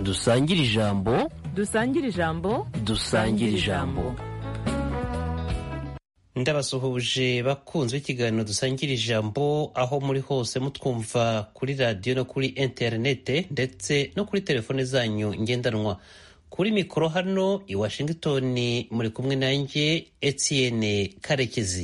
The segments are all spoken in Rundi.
dusangire ijambo dusangire ijambo dusangire ijambo ndabasuhuje bakunzwe ikiganiro dusangira ijambo aho muri hose mutwumva kuri radiyo no kuri interinete ndetse no kuri telefone zanyu ngendanwa kuri mikoro hano i washington muri kumwe nanjye etienne karekezi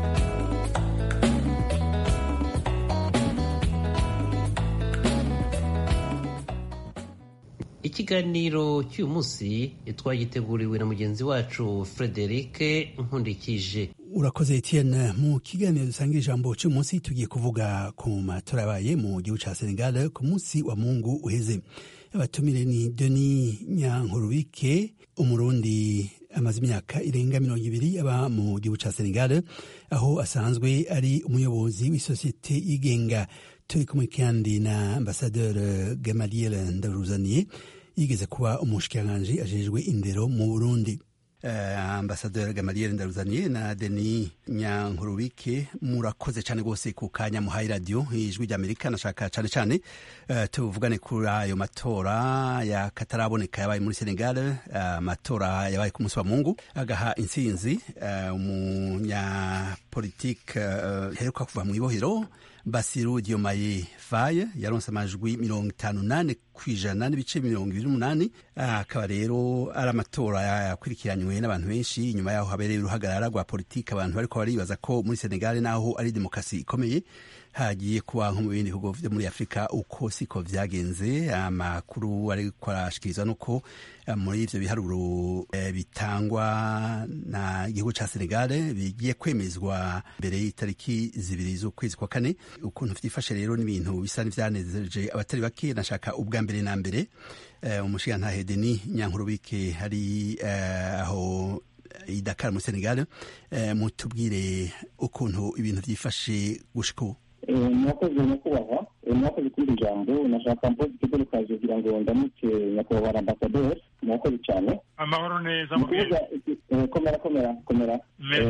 ikiganiro cy'uyu munsi twagiteguriwe na mugenzi wacu frederic nkundikije urakoze etienne mu kiganiro dusangira ijambo cy'uyu munsi tugiye kuvuga ku matora yabaye mu gihugu cya senegal ku munsi wa mungu uheze abatumire ni denis nyankurubike umurundi amaze imyaka irenga mirongo ibiri aba mu gihugu cya senegal aho asanzwe ari umuyobozi w'isosiyete yigenga turi kumwe kandi na ambasaderi gamaliel ndaruzaniye yigeze kuba umushikiranganji ajejwe indero mu burundi uh, ambasaderi gamaliel ndaruzaniye na deni nyankurubike murakoze cyane rwose ku kanya muhaye radiyo ijwi ry'amerika nashaka cyane cyane uh, tuvugane kuri ayo matora ya kataraboneka yabaye muri senegal amatora uh, yabaye ku munsi wa mungu agaha intsinzi umunyapolitike heruka kuva mu ibohero basiru diomaye faye yaronse amajwi mirongo itanu nane ku ijana n'ibice mirongo ibiri n'umunani akaba rero ari amatora yakurikiranywe n'abantu benshi nyuma yaho habereye uruhagarara rwa politiki abantu bariko baribaza ko muri senegal naho ari demokarasi ikomeye hagiye kuba nko mu bindi bihugu vyo muri afurika uko siko vyagenze amakuru ariko arashikirizwa nuko muri ivyo biharuro e, bitangwa na igihugu ca senegal bigiye kwemezwa mbere y'itariki zibiri z'ukwezi kwa kane ukuntu vyifashe rero n'ibintu bisa n'ivyanezereje abatari bake nashaka ubwa mbere na mbere uh, umushigantahe deni nyankurubike hari uh, aho i Dakar muri Senegal uh, mutubwire ukuntu ibintu vyifashe gushika ubu mwakoze nyakubahwa mwakoze kuri iri jambo nashaka mpoze ikigo rukaje kugira ngo ndamutse nyakubahwa ambasaderi mwakoze cyane amahoro neza mukuvuga komera komera komera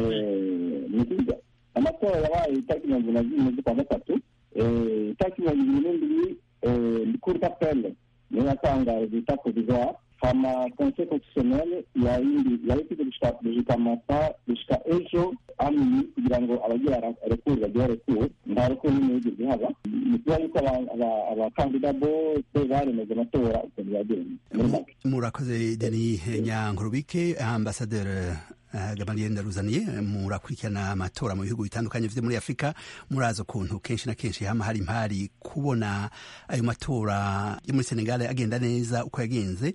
mukuvuga amatora yabaye itariki mirongo na zimwe z'ukwa gatatu itariki mirongo ibiri n'indwi kuri kapele niyo yatangaje bita provisoire hama conseil constitutionnel yabifite gushika masa gushika ejo amini kugira ngo abagira rekuru bagira rekuru nta rekuru n'imwe yigeze haba ni ukuvuga yuko abakandida bose baremeje amatora ukuntu yagenze murakoze deni nyankurubike ambasaderi gamaliel ndaruzaniye murakurikirana amatora mu bihugu bitandukanye vyo muri afurika murazi ukuntu kenshi na kenshi hama hari impari kubona ayo matora yo muri senegal agenda neza uko yagenze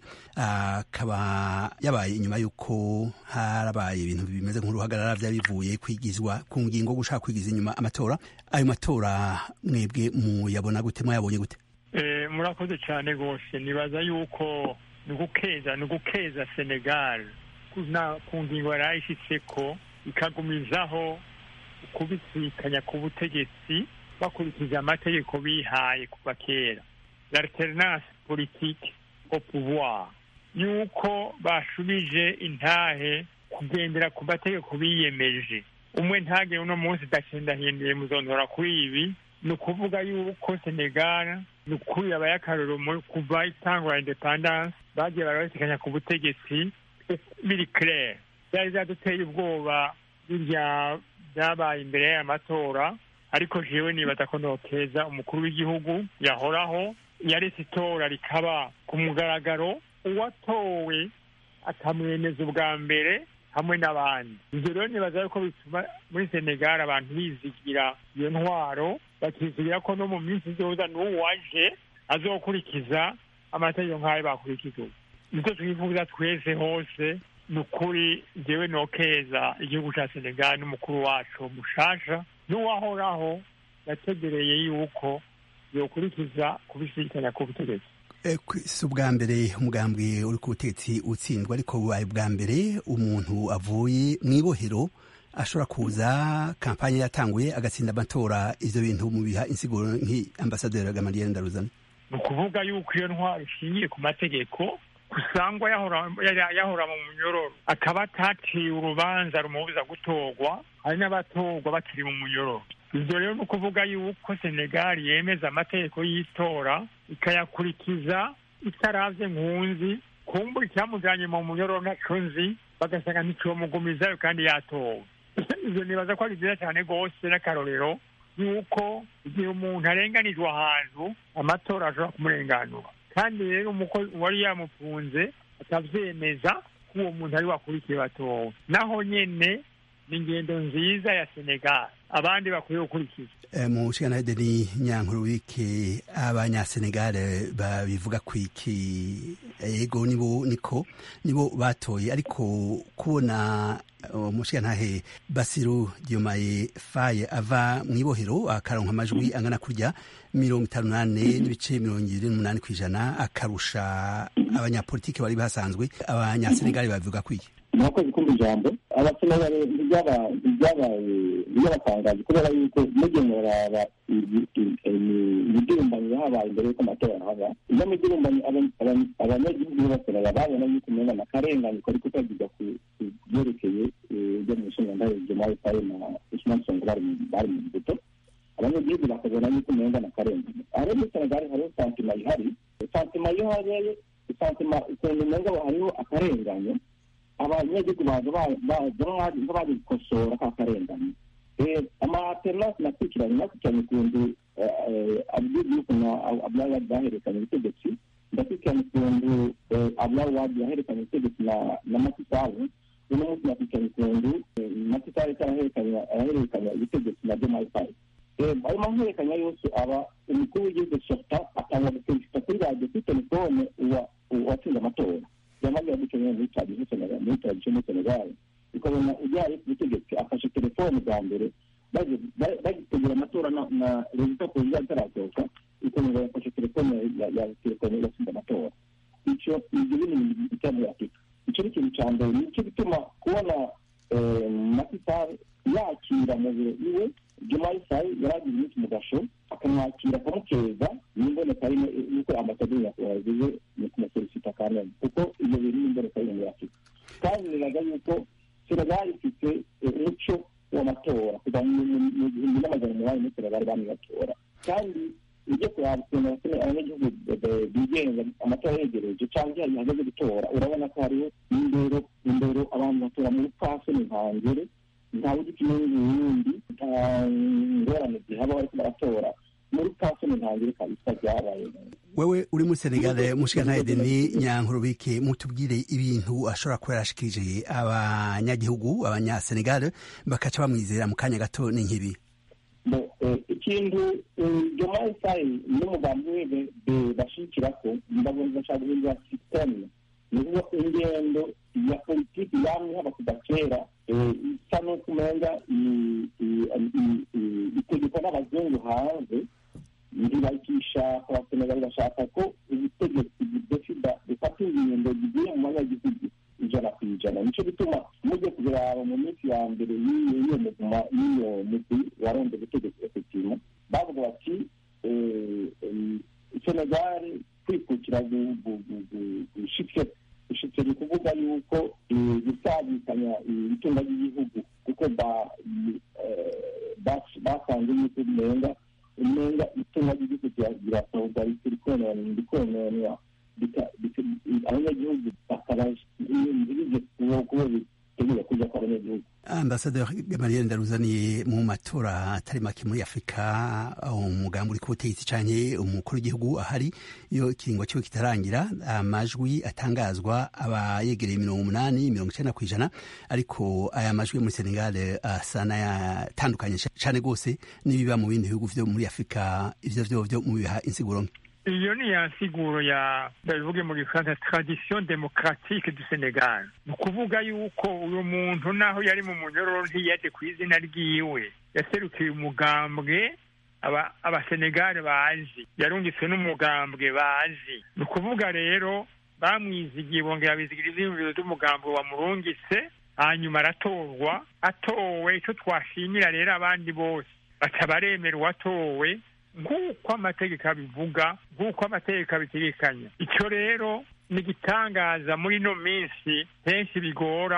akaba yabaye inyuma y'uko harabaye ibintu bimeze nk'uruhagarara vyari bivuye kwigizwa ku ngingo gushaka kwigiza inyuma amatora ayo matora mwebwe muyabona gute mwayabonye gute murakoze cyane rwose nibaza yuko ni ugukeza ni ugukeza senegal ku ngingo yari ayishyitse ko ikagumizaho kubisikanya ku butegetsi bakurikije amategeko bihaye kuva kera l'alternance politique au pouvoir yuko bashubije intahe kugendera ku mategeko biyemeje umwe ntage uno munsi ndahindahinduye muzondora kuri ibi ni ukuvuga yuko senegal ni ukuri yabaye akarorero kuva itangwa independance bagiye barabasikanya ku butegetsi biri claire byari byaduteye ubwoba birya byabaye imbere y'aya matora ariko jewe nibaza ko nokeza umukuru w'igihugu yahoraho yaretse itora rikaba ku mugaragaro uwatowe akamwemeza ubwa mbere hamwe n'abandi ibyo rero nibaza yuko bituma muri senegal abantu bizigira iyo ntwaro bakizigira ko no mu minsi izoza n'uwaje azokurikiza amategeko nk'ayo bakurikiza ubu nibyo twifuza twese hose ni ukuri njyewe nokeza igihugu cya senegal n'umukuru wacu mushasha n'uwahoraho yategereye yuko yokurikiza kubisikanya ku butegetsi si ubwa mbere umugambwe uri ku butegetsi utsindwa ariko bubaye bwa mbere umuntu avuye mu ibohero ashobora kuza kampanye yatanguye agatsinda amatora ivyo bintu mubiha insiguro nk'ambasaderi gamaliel ndaruzana ni ukuvuga yuko iyo ntwaro ishingiye ku mategeko usangwa yahora mu munyororo akaba ataciye urubanza rumubuza gutorwa hari n'abatorwa bakiri mu munyororo ibyo rero ni ukuvuga yuko senegali yemeza amategeko y'itora ikayakurikiza itaravye nkunzi kumbura icyamujanye mu munyororo ntaco nzi bagasanga nticomugumizayo kandi yatowe ivyo nibaza ko ari vyiza cane rwose n'akarorero yuko igihe umuntu arenganijwe ahantu amatora ashobora kumurenganura kandi rero umukozi wari yamufunze atavyemeza ko uwo muntu ari wakurikiye batowe naho nyene ni ingendo nziza ya senegal abandi bakwiye gukurikiza mu nshingano deni nyankuru wiki abanyasenegale babivuga ku iki ego nibo niko nibo batoye ariko kubona umushigantahe basiru diomaye faye ava mu ibohero akaronka amajwi angana kurya mirongo itanu n'ane n'ibice mirongo ibiri n'umunani ku ijana akarusha abanyapolitiki bari basanzwe abanyasenegale babivuga ku iki murakoze kumva ijambo abasenegale ntibyabatangaje kubera yuko mugiye muraraba imidurumbanye yahabaye mbere y'uko amatora haba iyo midurumbanye abanyagihugu b'abasenegale babona yuko umenga na karengane kari kutagirwa ku byerekeye ibyo mu nshinga ndayo jemayi faye na usman songo bari mu mbuto abanyagihugu bakabona yuko umenga na karengane aho muri senegali hariho santima ihari santima iyo habaye santima ukuntu umenga hariho akarengane abanyagihugu baza nk'abari gukosora ka karengane amaternasi nakurikiranye nakurikiranye ukuntu abdiyuku na abdulawadi bahererekanye ubutegetsi ndakurikiranye ukuntu abdulawadi yahererekanye ubutegetsi na matisabu uno munsi nakurikiranye ukuntu matisabu ariko arahererekanya ubutegetsi na jemayi fayi ayo mahererekanya yose aba umukuru w'igihugu sota atanga guperezida kuri radiyo kuri telefone uwatsinze amatora yamaze yadukeneye muri tradisiyo senegal muri tradisiyo muri senegal ukabona ujyaye ku butegetsi afashe telefone bwa mbere bagitegura amatora na rezita perezida atarasohoka ukabona yafashe telefone ya telefone yatsinze amatora icyo ibyo bintu bitera muri afurika icyo ni ikintu cya mbere nicyo gituma kubona masitari yakira mu biro iwe jumayi sayi yari agize iminsi mu gasho akamwakira akamukeza n'imboneka rimwe yuko ambasaderi nyakubahwa yagize ni kumusolisita kamena kuko ibyo bintu n'imboneka rimwe muri afurika kandi biraga yuko senegali ifite umuco w'amatora kuva mu gihumbi n'amajana umunani muri senegali bami batora kandi ujye kuraba ukuntu abanyagihugu bigenga amatora yegereje cyangwa igihe hageze gutora urabona ko hariho indero indero abantu batora mu bupfasoni ntangere ntawe ugikeneye n'ibindi nta ngorane zihaba bariko baratora muri pasoni ntangire kabisa byabaye wewe uri muri senegale mushikantahe deni nyankurubike mutubwire ibintu ashobora kuba yarashikirije abanyagihugu abanyasenegale bakaca bamwizera mu kanya gato ni nk'ibi ikintu jomayi sayi n'umugambi we bashikirako ndabona bashaka guhindura sisiteme ni ukuvuga ingendo ya politiki yamye haba kuva kera isa n'uko umenga itegekwa n'abazungu hanze ntibakishaka abasenegali bashaka ko ubutegetsi budafida bufata ingendo zigiye mu banyagihugu ijana ku ijana nicyo gituma mujye kubiraba mu minsi ya mbere y'iyo muguma y'iyo mugwi waronze ubutegetsi efektivement bavuga bati senegali kwikukira gushitse gushitse ni kuvuga yuko gusabikanya itunga ry'igihugu kuko basanze yuko umenga umenga itunga ry'igihugu rirasohoka rikononwa abanyagihugu bakaba ntibije kuba bitegura kuja kwa abanyagihugu ambasaderi gamaliel ndaruzaniye mu matora atari make muri afurika umugambi uri ku butegetsi canke umukuru w'igihugu ahari iyo ikiringo ciwe kitarangira amajwi atangazwa aba yegereye mirongo umunani mirongo icenda kw'ijana ariko aya majwi yo muri senegal asa n'ayatandukanye cane rwose n'ibiba mu bindi bihugu vyo muri afurika ivyo vyovyo mubiha insiguro nke iyo ni ya nsiguro ya ndabivuge mu gifaransa tradition demokratique du senegal ni ukuvuga yuko uyu muntu naho yari mu munyororo ntiyaje ku izina ryiwe yaserukiye umugambwe abasenegale bazi yarungitswe n'umugambwe bazi ni ukuvuga rero bamwizigiye bongera bizigira ivyiyumviro vy'umugambwe wamurungitse hanyuma aratorwa atowe ico twashimira rero abandi bose baca baremera uwatowe nk'uko amategeko abivuga nk'uko amategeko abitegekanya icyo rero ni igitangaza muri ino minsi henshi bigora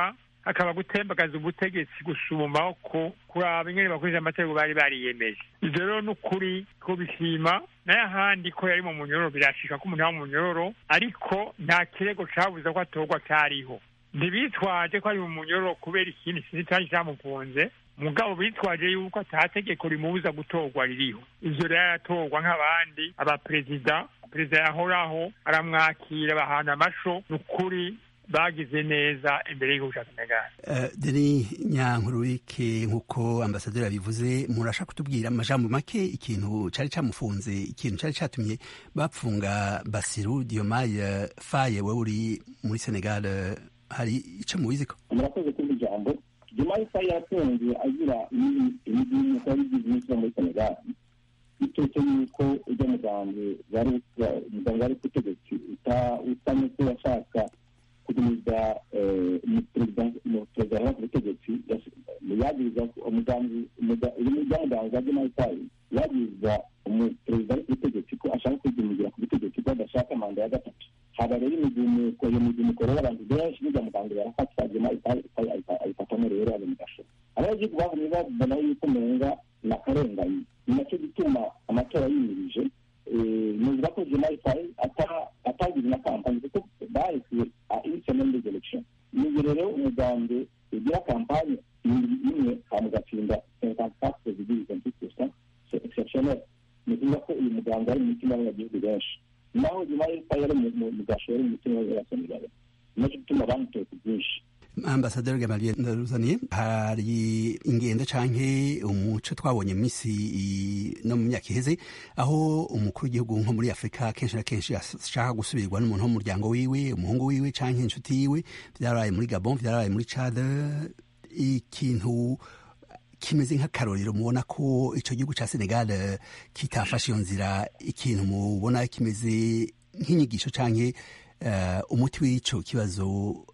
hakaba gutembagaza ubutegetsi gusuma ko kuraba ingene bakoresha amategeko bari bariyemeje ivyo rero ni ukuri ko bishima nayo ahandi ko yari mu munyororo birashika ko umuntu aba mu munyororo ariko nta kirego cabuza ko atorwa cariho ntibitwaje ko ari mu munyororo kubera ikindi kintu cari camufunze mugabo bitwaje yuko ata tegeko rimubuza gutorwa ririho ivyo rero aratorwa nk'abandi abaperezida perezida yahoraho aramwakira bahana amasho ni ukuri bagize neza imbere y'igihugu cya senegal uh, deni nyankururike nk'uko ambasaderi yabivuze murashaka kutubwira amajambo make ikintu cari camufunze ikintu cari catumye bapfunga basiru diomaye faye wewe uri muri senegal hari ico mubiziko murakoze kumva ijambo diomaye faye yafunze agira imigini ko yabigize iminsi yo muri senegal bitetse yuko ujya mugambi umuganga wari ku butegetsi usa n'uko yashaka kugumiza umuperezida wari ku butegetsi yagiriza umugambi ry'umuganza diomaye faye yagiriza umuperezida wari ku butegetsi ko ashaka kwigumira ku butegetsi ko adashaka manda ya gatatu haba rero imigumuko iyo migumuko rero abantu benshi bijya muganga barafatwa diomaye faye ayifatamo rero ari mu gasho abagihugu bagumye babona yuko umenga ni akarengane ni nacyo gituma amatora yimirije nuvuga ko diomaye faye atagize na kampani kuko bahekuye inisiyoneri de election nibyo rero umugambi ugira kampani imwe mugatsinda cinquante quatre virgule vingt huit pourcent c'est exceptionnel ni ukuvuga ko uyu muganga ari mu mitima y'abanyagihugu benshi naho diomaye faye yari mu gasho yari mu mitima y'abasenegali nacyo gituma bamutoye ku bwinshi ambasaderi gamaliel ndaruzaniye hari ingendo canke umuco twabonye misi no mu myaka iheze aho umukuru w'igihugu nko muri afurika kenshi na kenshi ashaka gusubirwa n'umuntu wo mu muryango wiwe umuhungu wiwe canke inshuti yiwe vyarabaye muri gabon vyarabaye muri chad ikintu kimeze nk'akarorero mubona ko ico gihugu ca senegal kitafashe iyo nzira ikintu mubona kimeze nk'inyigisho canke umuti w'ico kibazo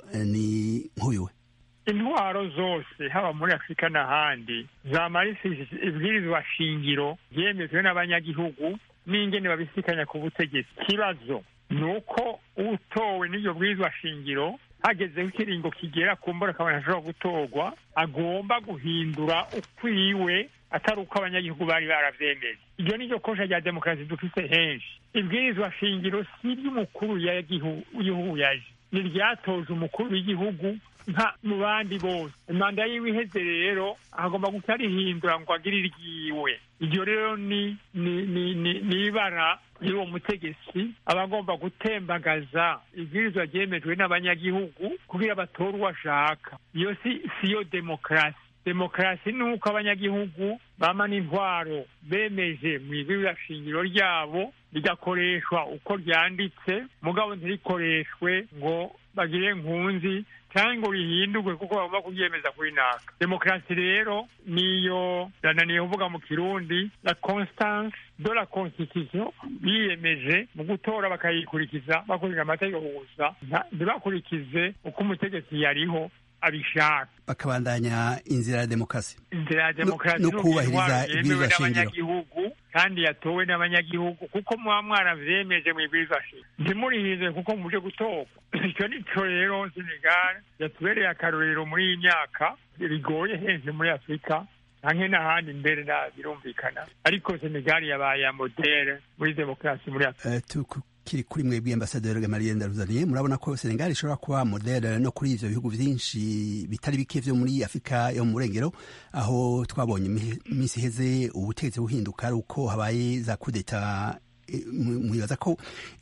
ni nk'uyu intwaro zose haba muri afurika n'ahandi zamarishije ibwirizwa shingiro byemejwe n'abanyagihugu n'ingene babisikanya ku butegetsi ikibazo ni uko utowe n'iryo bwirizwa shingiro hagezeho ikiringo kigera ku mbura akabona ashobora gutorwa agomba guhindura ukwiwe atari uko abanyagihugu bari baravyemeje iryo ni ryo kosha rya demokarasi dufise henshi ibwirizwa shingiro si iry'umukuru w'igihugu yaje ni ryatoje umukuru w'igihugu nka mu bandi bose imanda yiwe iheze rero agomba guca rihindura ngo agire iryiwe iryo rero ni ni ni ni ibara y'uwo mutegetsi aba agomba gutembagaza ibwirizwa ryemejwe n'abanyagihugu kugira batore uwo ashaka iyo si siyo demokarasi demokarasi ni uko abanyagihugu bama n'intwaro bemeje mu ibwirizwa shingiro ryabo rigakoreshwa uko ryanditse mugabo ntirikoreshwe ngo bagire nkunzi cyangwa ngo rihindurwe kuko bagomba kuryemeza kuri naka demokarasi rero niyo yananiye kuvuga mu kirundi la constance de la constitution biyemeje mu gutora bakayikurikiza bakurikije amategeko gusa ntibakurikize uko umutegetsi yariho abishaka bakabandanya inzira ya demokarasi inzira ya demokarasi no kubahiriza yemewe n'abanyagihugu kandi yatowe n'abanyagihugu kuko muba mwaravyemeje mu ibwirizwa shingiro ntimurihize kuko muje gutorwa icyo nico rero senegal yatubereye akarorero muri iyi myaka bigoye henshi muri afurika canke n'ahandi mbere na birumvikana ariko senegal yabaye ya modere muri demokarasi muri afurika uh, kiri kuri mwebwe ambasaderi Gamaliel Ndaruzaniye murabona ko Senegal ishobora kuba modele no kuri ivyo bihugu vyinshi bitari bike vyo muri Afrika yo mu burengero aho twabonye imisi heze ubutegetsi buhinduka ari uko habaye za kudeta mwibaza ko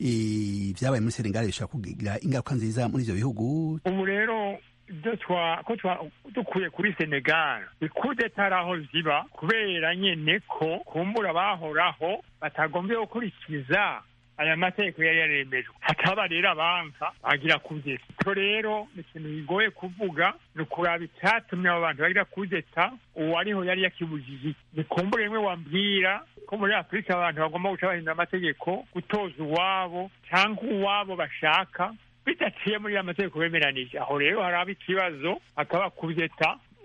vyabaye muri Senegal bishobora kugira ingaruka nziza muri ivyo bihugu ubu rero ibyo ko dukuye kuri senegal ikudeta ari aho ziba kubera nyene ko kumbura bahoraho batagombye gukurikiza aya mategeko yari yaremejwe hakaba rero abanka bagira kudeta icyo rero ni ikintu bigoye kuvuga ni ukuraba icyatumye abo bantu bagira kudeta uwariho yari yakibujije nikumbure rimwe wambwira ko muri afurika abantu bagomba guca bahindura amategeko gutoza uwabo cyangwa uwabo bashaka bidaciye muri ya mategeko bemeranije aho rero haraba ikibazo hakaba kudeta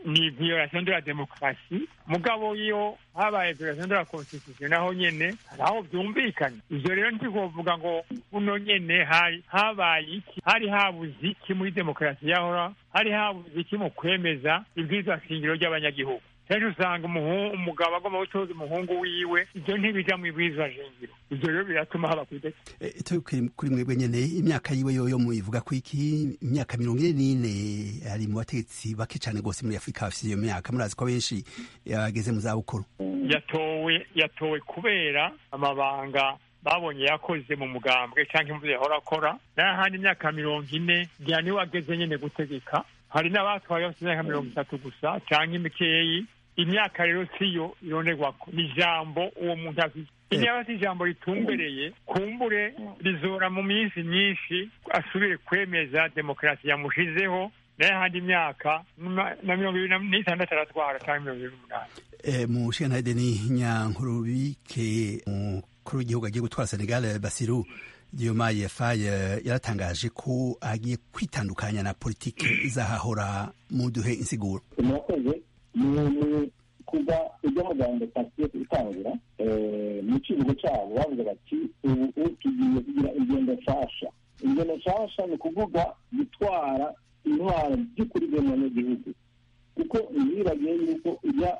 ni violation de la demokarasi mugabo iyo habaye violation de la constitution naho nyene hari aho vyumvikana ivyo rero ntikovuga ngo uno nyene hari habaye iki hari habuze iki muri demokarasi yahora hari habuze iki mu kwemeza ibwirizwa shingiro ry'abanyagihugu kenshi usanga umugabo agomba gutoza umuhungu wiwe ibyo ntibija mu ibwirizwa shingiro ivyo rero biratuma haba kwideka kuri mwebwe nyene imyaka yiwe yoyo muyivuga ko iki imyaka mirongo ine n'ine ari mu bategetsi bake cane gose muri afurika bafise iyo myaka murazi ko benshi yageze mu zabukuru yatowe yatowe kubera amabanga babonye yakoze mu mugambwe canke imvuzo yahora akora n'ahandi imyaka mirongo ine ngira niwe ageze nyene gutegeka hari n'abatwaye bafite imyaka mirongo itatu gusa canke imikeyi imyaka rero siyo ironderwako ni ijambo uwo muntu afite niba afite ijambo ritumbereye kumbure rizora mu minsi myinshi asubire kwemeza demokarasi yamushizeho nayo ahandi imyaka na mirongo ibiri n'itandatu aratwara cyangwa mirongo ibiri n'umunani mu shenade ni nyankurubike umukuru w'igihugu agiye gutwara senegal basiru diomaye faye yaratangaje ko agiye kwitandukanya na politiki izahahora mu duhe insiguro murakoze ni kuva ibyo muganga pasiye itangira mu kivugo cyabo bavuga bati ubu tugiye kugira ingendo nshasha ingendo nshasha ni ukuvuga gutwara intwaro by'ukuri bw'umunyagihugu kuko ntibiragiye yuko ijya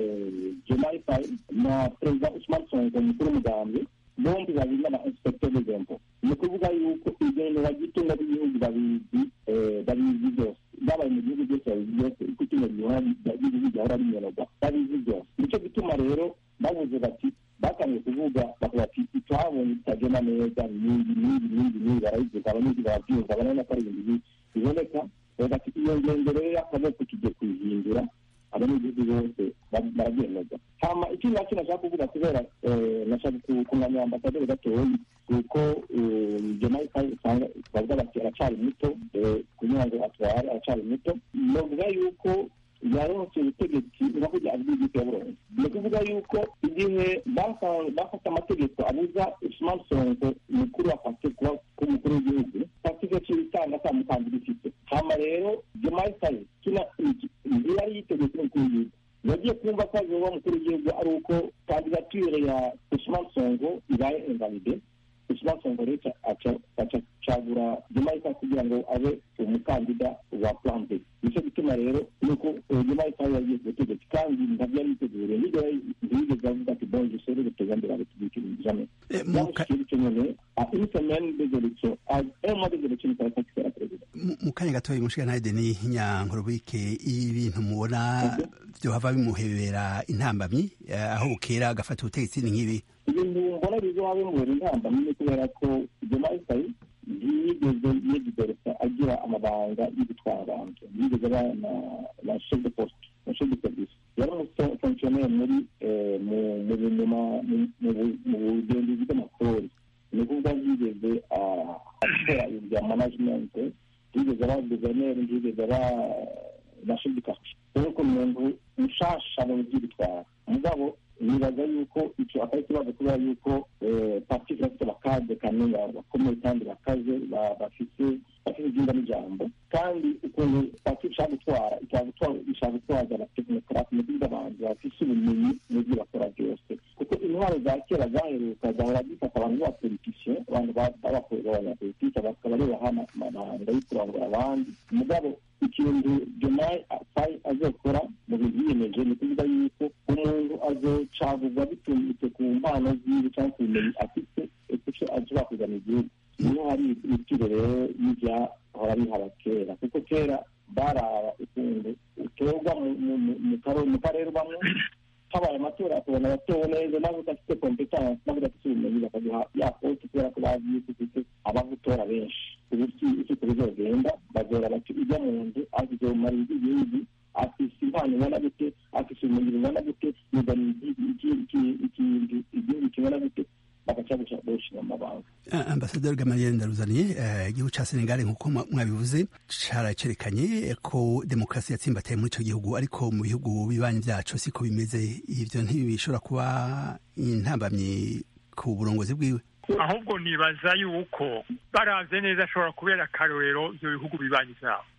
jemayi faye na perezida usman sonko umukuru w'umugambwe bombi babiri n'aba inspecteur des impôts ni ukuvuga yuko igendo bagitunga b'igihugu babizi babizi byose babaye mu gihugu byose babizi byose uko itunga ry'igihugu ryahora rinyoroga babizi byose nicyo gituma rero bavuze bati batangiye kuvuga bavuga ati twabonye bitagenda neza n'indi n'indi n'indi n'indi barabivuga abanyagihugu barabyumva barabona ko ari ibintu biboneka bavuga ati iyo ngendo rero y'akaboko tugiye kuyihindura abanyagihugu bose barabyemeza hama ikindi nacyo nashaka kuvuga kubera nashaka kunganira ambasaderi gatoyi kuko jemayi usanga bavuga bati aracari muto kugira ngo atware aracari muto novuga yuko yaronse ubutegetsi nako abyigise yaburonse ni ukuvuga yuko igihe bafata amategeko abuza usman sonko mukuru wa pate kuba umukuru w'igihugu patike cy'ibitanga ata mukandida ifite hama rero jemayi faye kina yari yitegetse umukuru w'igihugu yagiye kumva ko azoba umukuru w'igihugu ari uko kandidatire ya usman sonko ibaye invalide usman sonko rero acagura jemayi faye kugira ngo abe umukandida wa plan b nicyo gituma rero nuko jemayi faye yagiye ku butegetsi kandi ntabyo yari yiteguriye nibyo ntiyigeze avuga ati bon je serai le président de la république jamais yamushikiye bityo nyene a une semaine des élections à un mois des élections il fallait pas qu'il soit président mu kanya gatoya mushikana ni nyankurubike ibintu mubona vyohava bimuhebera intambamyi aho bukera agafata ubutegetsi ni nk'ibi ibintu mbona bizoba bimuhera intambamyi ni kubera ko jemayi faye ntiyigeze yegideresa agira amabanga yo gutwara abantu yigeze aba na chef de poste na chef de service yari umufonctionnaire muri mu bugenzuzi bw'amakori ni ukuvuga yigeze akora ibya management yigeze aba guverineri yigeze aba na chef de quartier rero ko umuntu mushasha mu by'ibitwara mugabo nibaza yuko icyo atari ikibazo kubera yuko parti ifite abakade kamenya bakomeye kandi bakaze bafite bafite ibyumba n'ijambo kandi ukuntu parti ishaka gutwara ishaka gutwaza abatekinekarate mu by'ibyo abantu bafite ubumenyi mu byo bakora byose kuko intwaro za kera zaheruka zahora zifata abantu b'abapolitisiye abantu b'abakorera abanyapolitike bakaba ari bahana amabanga yo kurangura abandi mugabo ikintu jomayi fayi azokora mu bintu yiyemeje ni ukuvuga yuko umuntu azocagurwa bitumbitse ku mpano ziwe cyangwa ku bumenyi afite icyo ashobora kuzana igihugu niho hari ibiciro rero y'ibyahora bihaba kera kuko kera baraba ukuntu utorwa mu karere ubamwe habaye amatora akabona abatowe neza nawe udafite kompetansi nawe udafite ubumenyi bakaguha ya poste kubera ko bazi yuko ufite abagutora benshi ubu icyo bizogenda bazora bati ujya mu nzu azizomara igihugu afise impano ingana gute afise ubumenyi bungana gute yuzana igihugu kingana gute bagaca gushinga amabanga ambasaderi gamaliel ndaruzaniye igihugu ca senegal nk'uko mwabivuze caracerekanye ko demokarasi yatsimbataye muri ico gihugu ariko mu bihugu bibanyi vyaco siko bimeze ivyo ntibishobora kuba intambamyi ku burongozi bwiwe ahubwo nibaza yuko baravye neza ashobora kubera akarorero ivyo bihugu bibanyi vyabo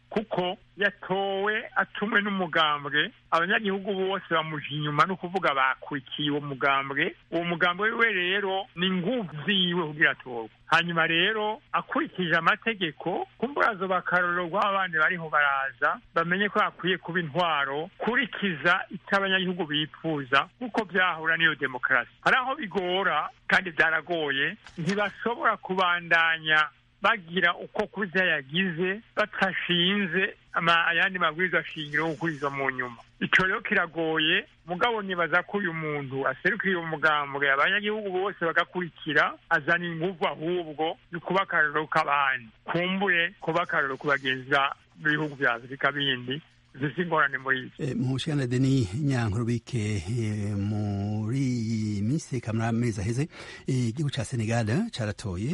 kuko yatowe atumwe n'umugambwe abanyagihugu bose bamuja inyuma no kuvuga bakurikiye uwo mugambwe uwo mugambwe wiwe rero ni nguvu ziwe kugira atorwe hanyuma rero akurikije amategeko kumburazo bakarorero rw'abandi bariho baraza bamenye ko hakwiye kuba intwaro kurikiza icyo abanyagihugu bifuza kuko byahura n'iyo demokarasi hari aho bigora kandi byaragoye ntibashobora kubandanya bagira uko kurya yagize batashinze ayandi mabwiriza shingiro yo gukurizwa mu nyuma icyo rero kiragoye mugabo nibaza ko uyu muntu aserukira uwo mugambwe abanyagihugu bose bagakurikira azana inguvu ahubwo ni kuba akarorero k'abandi kumbure kuba akarorero ku bagenzi b'ibihugu bya afurika bindi zifite ingorane muri iki mushikana deni nyankurubike muri iyi minsi eka muri amezi aheze igihugu ca senegal caratoye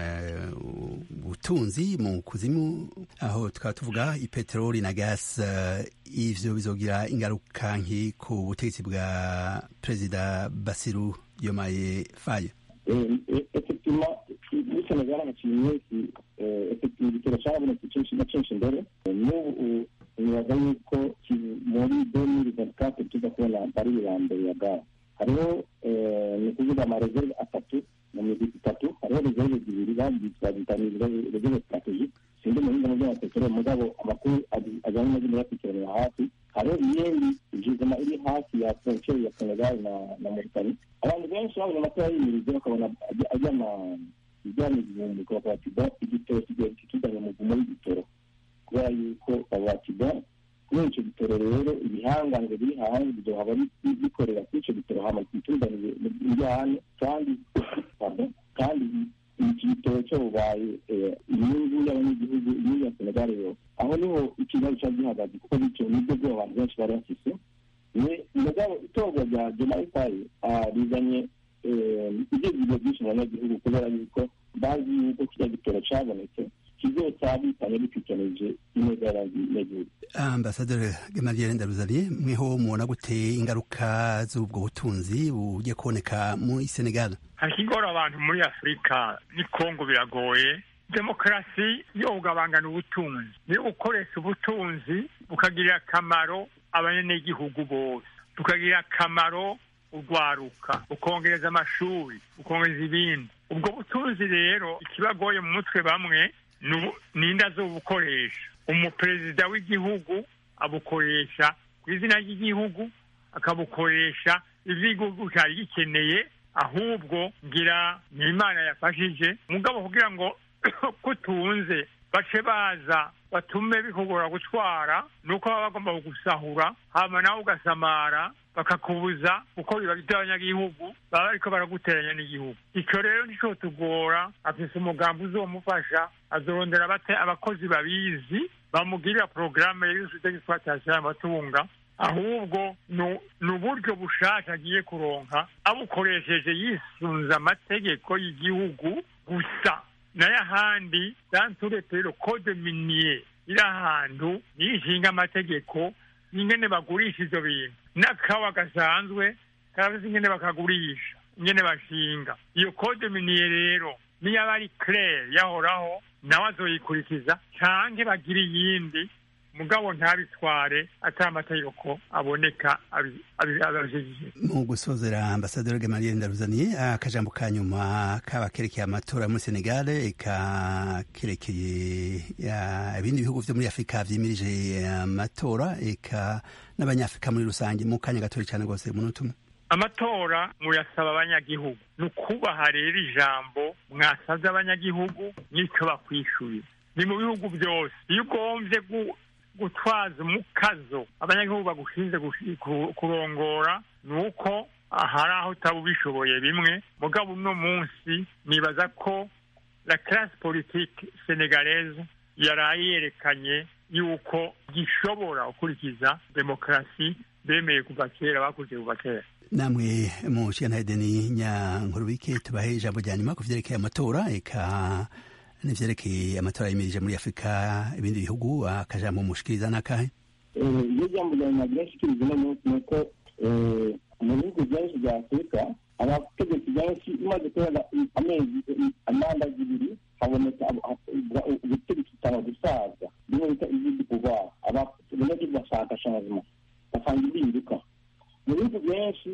ubutunzi mu kuzimu aho tukaba tuvuga ipeteroli na gas ivyo bizogira ingaruka nki ku butegetsi bwa perezida basiru diomaye faye effectivement muri senegal amakinyi menshi effectivement igitero carabonetse censhi na censhi imbere n'ubu nibaza yuko muri demiri ventikate tuza kubona bari ya mbere ya gaze hariho ni ukuvuga amareserve atatu mu migwi itatu hariho reserve zibiri bazita reserve strategique sindi mu bindi by'amapeteroli mugabo amakuru ajyanye na bino yapikiraniye hafi hariho iyindi jizima iri hafi ya frontiere ya senegal na na mauritanie abantu benshi babonye amatora yimirize bakabona ajyana ijyana igihumbi bakavuga ati bo igitoro kigiye kitujyanye mu muvumo w'igitoro kubera yuko babatiga kubera icyo gitoro rero ibihangange biri hanze bizohaba bikorera kuri icyo gitoro hama kituzanire injyane kandi kandi iki gitoro cyo bubaye inyungu y'abanyagihugu inyungu ya senegal yose aho niho ikibazo cyari gihagaze kuko bityo nibyo bwo abantu benshi bari bafise mugabo itorwa rya jemayifayi rizanye ibyivugo byinshi mu banyagihugu kubera yuko bazi yuko kijya gitoro cyabonetse kizosabikanye bikikenije ineza y'abanyagihugu ambasaderi gamaliel ndaruzariye mweho mubona gute ingaruka z'ubwo butunzi bugiye kuboneka muri senegal hari ikigora abantu muri afurika ni kongo biragoye demokarasi yo kugabangana ubutunzi niyo gukoresha ubutunzi bukagirira akamaro abanyagihugu bose bukagirira akamaro urwaruka ukongereza amashuri ukongereza ibindi ubwo butunzi rero ikibagoye mu mutwe bamwe ni inda zo bukoresha umuperezida w'igihugu abukoresha ku izina ry'igihugu akabukoresha ibyo igihugu cyari gikeneye ahubwo ngira ni imana yafashije mugabo kugira ngo kutunze bace baza batume bikugora gutwara nuko baba bagomba kugusahura hama nawe ugasamara bakakubuza kuko biba by'abanyagihugu baba bariko baraguteranya n'igihugu icyo rero nico tugora afise umugambi uzomufasha azorondera bate abakozi babizi bamugirira porogaramu y'exploitation y'amatunga ahubwo ni uburyo bushasha agiye kuronka abukoresheje yisunze amategeko y'igihugu gusa nayo ahandi danturetero code minier iri ahantu niyo ishinga amategeko ingene bagurisha ivyo bintu n'akawa gasanzwe karafise ingene bakagurisha ingene bashinga iyo code minier rero niyo aba ari claire yahoraho nawe azoyikurikiza canke bagira iyindi mugabo ntabitware atari amategeko aboneka abajejije mu gusozera ambasaderi gamaliel ndaruzaniye akajambo ka nyuma kaba kerekeye amatora muri senegal eka kerekeye ibindi bihugu vyo muri afurika vyimirije amatora eka n'abanyafurika muri rusange mu kanya gatoya cyane rwose umunota umwe amatora muyasaba abanyagihugu ni ukubaha rero ijambo mwasabye abanyagihugu n'icyo bakwishyuye ni mu bihugu byose iyo ugombye gutwaza umukazo abanyagihugu bagushinze kurongora ni uko hari aho utaba ubishoboye bimwe mugabo uno munsi nibaza ko la classe politique sénégalaise yaraye yerekanye yuko gishobora gukurikiza demokarasi bemeye kuva kera bakurikiye kuva kera namwe mu nshinganadeni nyankurubike tubahe ijambo rya nyuma ku vyerekeye amatora eka n'ivyerekeye amatora yimirije muri afurika ibindi bihugu akajambo mushikiriza n'akahe iyo jambo rya nyuma ryashikiriza uno munsi ni uko mu bihugu byinshi bya afurika abategetsi benshi imaze kubera amezi amanda zibiri haboneka ubutegetsi butanga gusaza niyo bita izindi pouvoir abanyagihugu bashaka changement basanga impinduka mu bihugu byinshi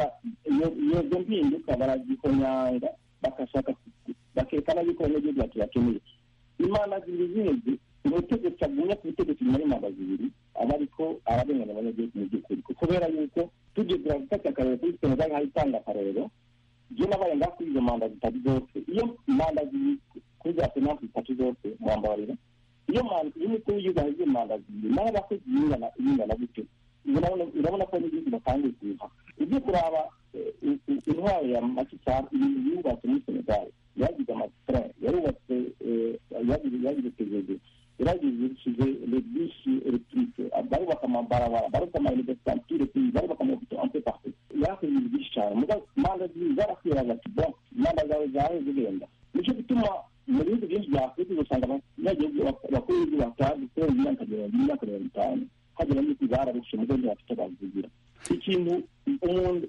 izo mpinduka barazikonyanga bagashaka bakerekana yuko abanyagihugu batubakeneye imana zibiri zindi umutegetsi agumya ku butegetsi nyuma y'imana zibiri aba ariko ararenganya abanyagihugu mu by'ukuri kubera yuko tugeze gufata akarero kuri senegal hari itanga akarero je nabaye ngaho kuri izo manda zitatu zose iyo manda zibiri kuri za senati zitatu zose mwambarira iyo iyo umukuru w'igihugu ahize manda zibiri naho abakozi bingana bingana gute urabona ko n'igihugu batangiye kuyiha ibyo kuraba intwaro ya makisari ibintu yubatse muri senegal yagize amatara yarubatse yagize tegeze yaragishije lebishi electrique barubaka amabarabara barubaka amauniversitantire barubaka amahoto ampe partout yarakoze ibintu byinshi cyane muga manda zibiri zarakwibaza ati bon manda zawe zawe zigenda nicyo gituma mu bihugu byinshi bya afurika usanga abanyagihugu bakuru b'igihugu batazi kubera imyaka mirongo ine imyaka mirongo itanu hagera n'uko bararushe mugo ntibafite bazigira ikintu umuntu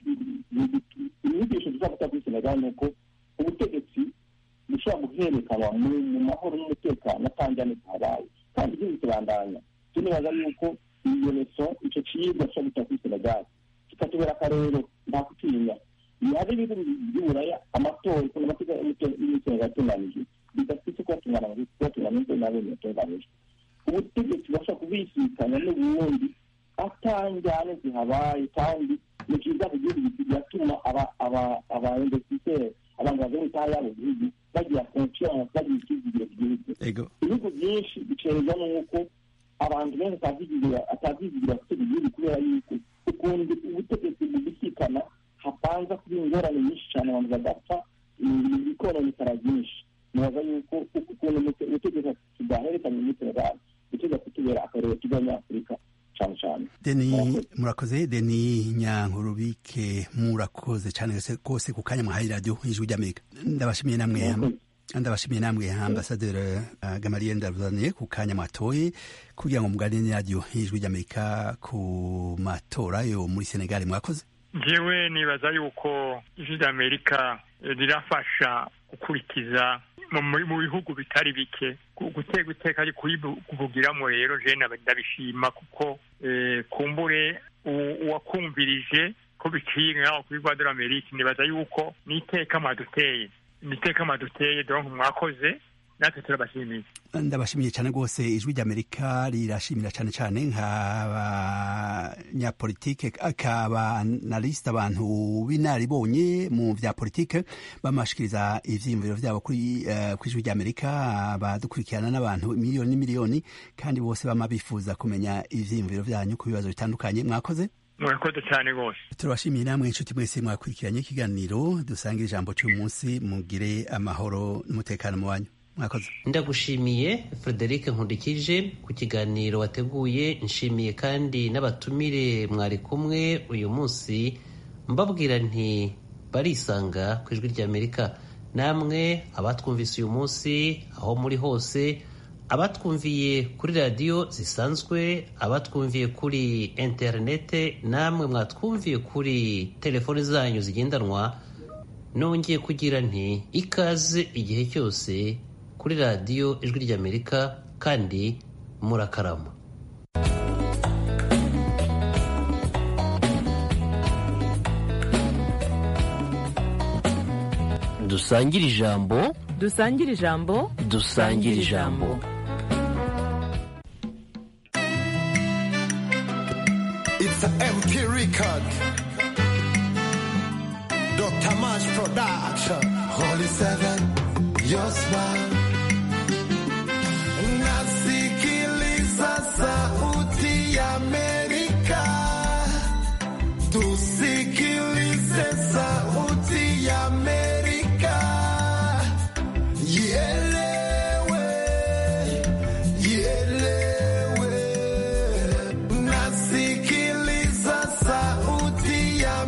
inyigisho dushobora gutanga kuri senegal ni uko ubutegetsi bushobora guherekanwa mu mahoro n'umutekano atanjyane zihabaye kandi igihugu kirandanya tunibaza yuko iyo leso icyo ciyibwa dushobora gutanga kuri senegal kikatubera akarero nta kutinya hari ibihugu by'uburaya amatora ukuntu amategeko y'imitungo yatunganije bidafite kubatungana kubatungana n'ibyo nabonye yatunganije ubutegetsi bashobora kubisikanya n'ubundi atanjyane zihabaye kandi ni byiza ku gihugu bigatuma abainvestiseri abantu bavuye itaha yabo gihugu bagira confiance bagira icyizigiro ku gihugu ibihugu byinshi bicerezwa n'uko abantu benshi atavyizigira gutega igihugu kubera yuko ukuntu ubutegetsi bubisikana hapanza kuba ingorane nyinshi cyane abantu bagapfa bikononekara byinshi nibaza yuko ukuntu ubutegetsi tudahererekanye muri senegal gutega kutubera akarere k'abanyafurika cyane cyane deni murakoze deni nyankurubike murakoze cyane rwose ku kanya mwahaye radiyo ijwi ry'amerika ndabashimiye namwe ndabashimiye namwe ambasaderi gamariye ndaruzaniye ku kanya mwatoye kugira ngo muganire radiyo ijwi ry'amerika ku matora yo muri senegali mwakoze njyewe nibaza yuko ijwi ry'amerika rirafasha gukurikiza mu bihugu bitari bike gutega iteka ari kuvugiramo rero jene ndabishima kuko kumbure uwakumvirije ko biciye nk'aho kuri rwa dore amerika nibaza yuko n'iteka mwaduteye n'iteka mwaduteye donk mwakoze natwe turabashimiye ndabashimiye cyane rwose ijwi ry'amerika rirashimira cyane cyane nk'abanyapolitike akabanalisita abantu b'inaribonye mu bya politike bamashikiriza ivyiyumviro vyabo kuri uh, ijwi ry'amerika badukurikirana n'abantu miliyoni n'imiliyoni kandi bose bama bifuza kumenya ivyiyumviro vyanyu ku bibazo bitandukanye mwakoze murakoze cyane rwose turabashimiye namwe inshuti mwese mwakurikiranye ikiganiro dusanga ijambo cy'uyu munsi mugire amahoro n'umutekano mu wanyu mwakoze ndagushimiye frederic nkundikije ku kiganiro wateguye nshimiye kandi n'abatumire mwari kumwe uyu munsi mbabwira nti barisanga ku ijwi ry'amerika namwe abatwumvise uyu munsi aho muri hose abatwumviye kuri radiyo zisanzwe abatwumviye kuri interinete namwe mwatwumviye kuri telefoni zanyu zigendanwa nongeye kugira nti ikaze igihe cyose kuri radiyo ijwi ry'amerika kandi murakarama dusangire ijambo dusangire ijambo dusangire ijambo It's an MP record. Dr. Mash Production. Holy Seven, your smile. Nasikiliza sauti ya Amerika. Tusikilize sauti ya Amerika. Ielewe, ielewe. Nasikiliza sauti ya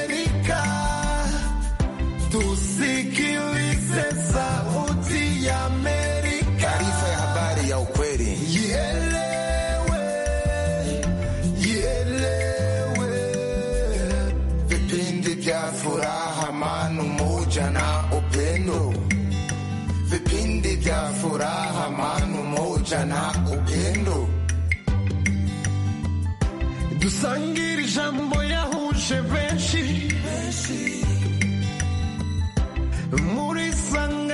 Amerika. Tusikilize sauti ya ijana ugendo dusangire ijambo yahuje benshi muri sanga